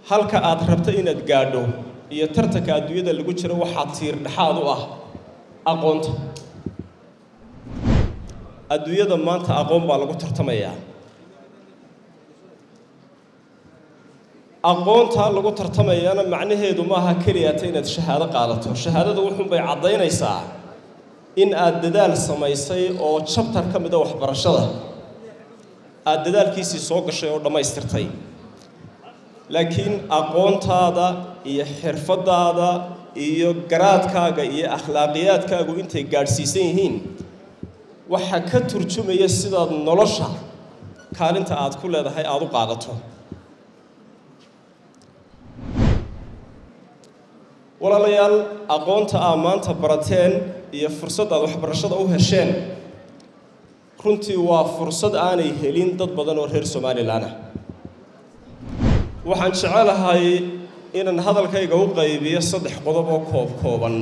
halka aad rabto inaad gaadho iyo tartanka adduunyada lagu jiro waxaa tiir dhexaad u ah aqoonta adduunyada maanta aqoon baa lagu tartamayaa aqoontaa lagu tartamayana macnaheedu maaha keliyata inaad shahaado qaadato shahaadada wuxuunbay caddaynaysaa in aad dadaal samaysay oo jabtar ka mida waxbarashada aada dadaalkiisii soo gashay oo dhammaystirtay laakiin aqoontaada iyo xirfadaada iyo garaadkaaga iyo akhlaaqiyaadkaagu intay gaadhsiisan yihiin waxaa ka turjumaya sidaad nolosha kaalinta aad ku leedahay aada u qaadato walaalayaal aqoonta aa maanta barateen iyo fursad aad waxbarashada u hesheen runtii waa fursad aanay helin dad badan oo reer somalilan ah waxaan jecelahay inaan hadalkayga u qaybiyo saddex qodob oo koob kooban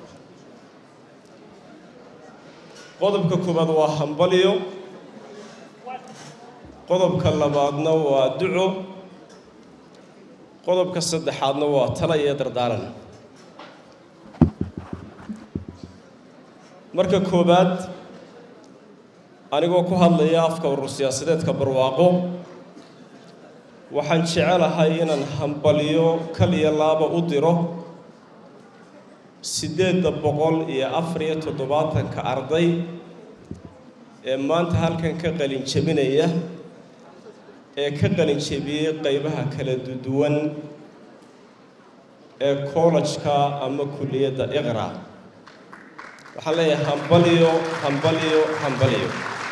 qodobka koowaad waa hambalyo qodobka labaadna waa duco qodobka saddexaadna waa tala iyo dardaaran marka koowaad anigoo ku hadlaya afka urur siyaasadeedka barwaaqo waxaan jecelahay inaan hambalyo kal iyo laaba u diro siddeedda boqol iyo afar iyo toddobaatanka arday ee maanta halkan ka qalin jebinaya ee ka qalin jebiyey qaybaha kala duwan ee kollajka ama kulliyadda iqra waxaan leeyahay hambalyo hambalyo hambalyo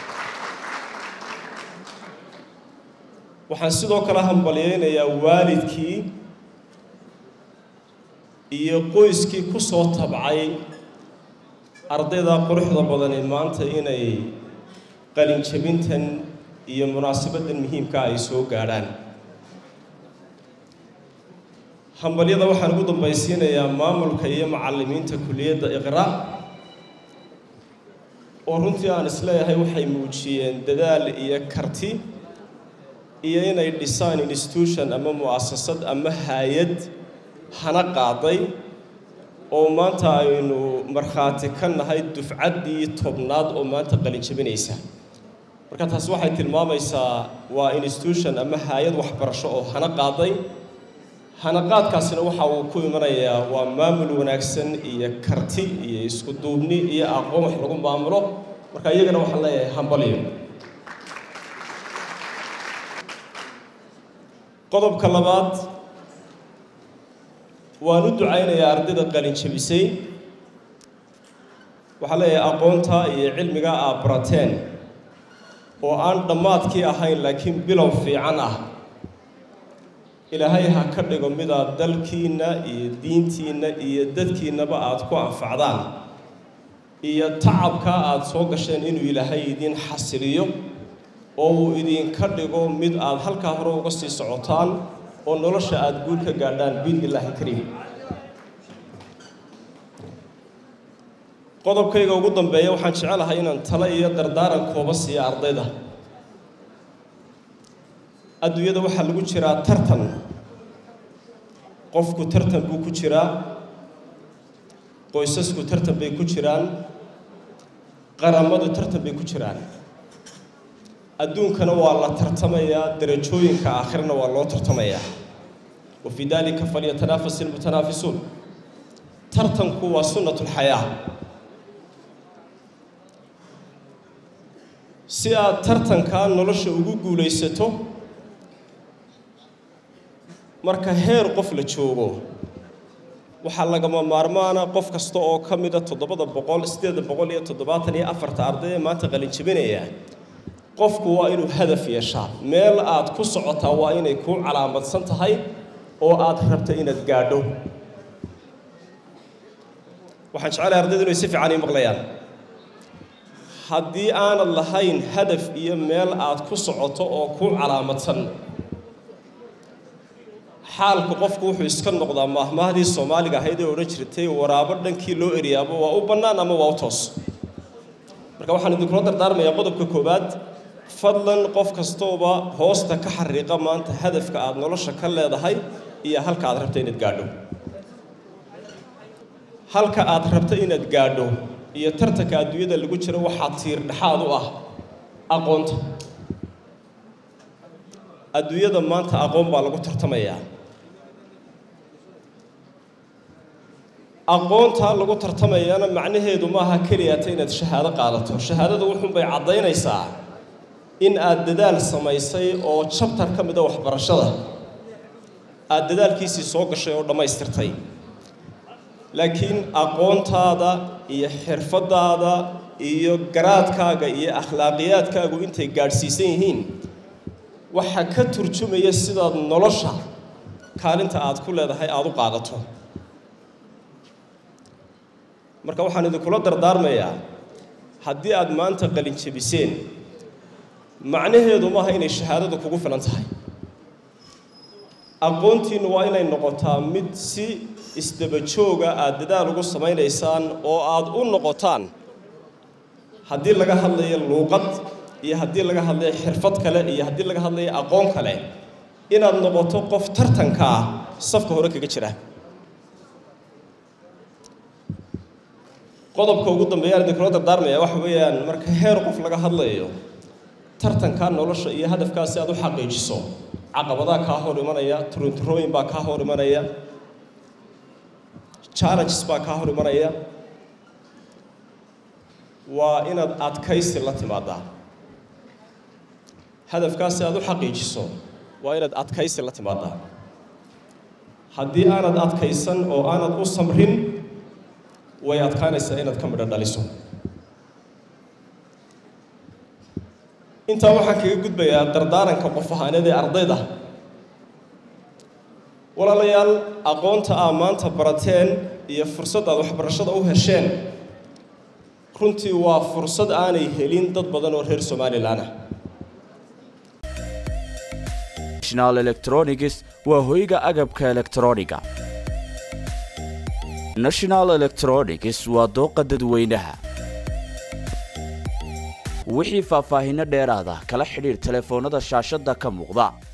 waxaan sidoo kale hambalyaynayaa waalidkii iyo qoyskii ku soo tabcay ardayda quruxda badani maanta inay qalin jebintan iyo munaasabaddan muhiimka ay soo gaadhaan hambalyada waxaan ugu dambaysiinayaa maamulka iyo macallimiinta kulliyadda iqra oo runtii aan isleeyahay waxay muujiyeen dadaal iyo karti iyo inay dhisaan institution ama mu'asasad ama haayad hana qaaday oo maanta aynu markhaati ka nahay dufcaddii tobnaad oo maanta qalin jebinaysa marka taas waxay tilmaamaysaa waa institution ama haayad waxbarasho oo hana qaaday hanaqaadkaasina waxa uu ku imanayaa waa maamul wanaagsan iyo karti iyo isku duubni iyo aqoon wax lagu maamulo marka iyagana waxaan leeyahay hambalyo qodobka labaad waan u ducaynayaa ardayda qalin jebisay waxaan leeyahay aqoonta iyo cilmiga aad barateen oo aan dhammaadkii ahayn laakiin bilow fiican ah ilaahay ha ka dhigo midaad dalkiinna iyo diintiinna iyo dadkiinnaba aad ku anfacdaan iyo tacabkaa aad soo gasheen inuu ilaahay idiin xasiliyo oo uu idinka dhigo mid aad halkaa hore uga sii socotaan oo nolosha aada guul ka gaadhaan biidni illaahi kariim qodobkayga ugu dambeeya waxaan jecelahay inaan talo iyo dardaaran kooba siiya ardayda adduunyada waxaa lagu jiraa tartan qofku tartan buu ku jiraa qoysasku tartan bay ku jiraan qaramadu tartan bay ku jiraan adduunkana waa la tartamayaa darajooyinka aakhirana waa loo tartamayaa wa fii dalika falyatanafas ilmutanaafisuun tartanku waa sunnat lxayaa si aad tartankaa nolosha ugu guulaysato marka heer qof la joogo waxaa lagama maarmaana qof kasta oo ka mida toddobada boqol siddeeda boqol iyo toddobaatan iyo afarta arday ee maanta qalin jebinaya qofku waa inuu hadaf yeeshaa meel aad ku socotaa waa inay kuu calaamadsan tahay oo aad rabta inaad gaadho waxaan jecelahay ardaydu inay si fiican ii maqlayaan haddii aanad lahayn hadaf iyo meel aad ku socoto oo kuu calaamadsan xaalku qofku wuxuu iska noqdaa maahmaahdii soomaaliga ahayd ee odhan jirtay waraabo dhankii loo eriyaabo waa u bannaan ama waa u toos marka waxaan idinkula dardaarmayaa qodobka koowaad fadlan qof kastooba hoosta ka xariiqa maanta hadafka aad nolosha ka leedahay iyo halka aad rabta inaad gaadho halka aad rabta inaad gaadho iyo tartanka adduunyada lagu jiro waxaa tiir dhexaad u ah aqoonta adduunyada maanta aqoon baa lagu tartamayaa aqoontaa lagu tartamayana macnaheedu maaha keliyata inaad shahaado qaadato shahaadada wuxuunbay caddaynaysaa in aad dadaal samaysay oo jabtar ka mida waxbarashada aada dadaalkiisii soo gashay oo dhammaystirtay laakiin aqoontaada iyo xirfadaada iyo garaadkaaga iyo akhlaaqiyaadkaagu intay gaadhsiisan yihiin waxaa ka turjumaya sidaad nolosha kaalinta aad ku leedahay aada u qaadato marka waxaan idinkula dardaarmayaa haddii aad maanta qalin jebiseen macnaheedu maaha inay shahaadadu kugu filan tahay aqoontiinnu waa inay noqotaa mid si isdaba jooga aada dadaal ugu samaynaysaan oo aada u noqotaan haddii laga hadlayo luuqad iyo haddii laga hadlayo xirfad kale iyo haddii laga hadlayo aqoon kale inaad noqoto qof tartankaa safka hore kaga jira qodobka ugu dambeeyaan idinkula dardaarmaya waxa weeyaan marka heer qof laga hadlayo tartankaa nolosha iyo hadafkaa si aad u xaqiijiso caqabadaa kaa hor imanaya turunturooyin baa kaa hor imanaya challenges baa kaa hor imanaya waa inaad adkaysi la timaadaa hadafkaa si aad u xaqiijiso waa inaad adkaysi la timaadaa haddii aanad adkaysan oo aanad u samrin way adkaanaysaa inaad ka midho dhaliso intaa waxaan kaga gudbayaa dardaaranka qof ahaaneed ee ardayda walaalayaal aqoonta aa maanta barateen iyo fursad aad waxbarashada u hesheen runtii waa fursad aanay helin dad badan oo reer somalilan ah national electronics waa hoyga agabka elektrooniga national electronics waa dooqa dadweynaha wixii faahfaahinno dheeraada kala xidhiir telefoonnada shaashadda ka muuqda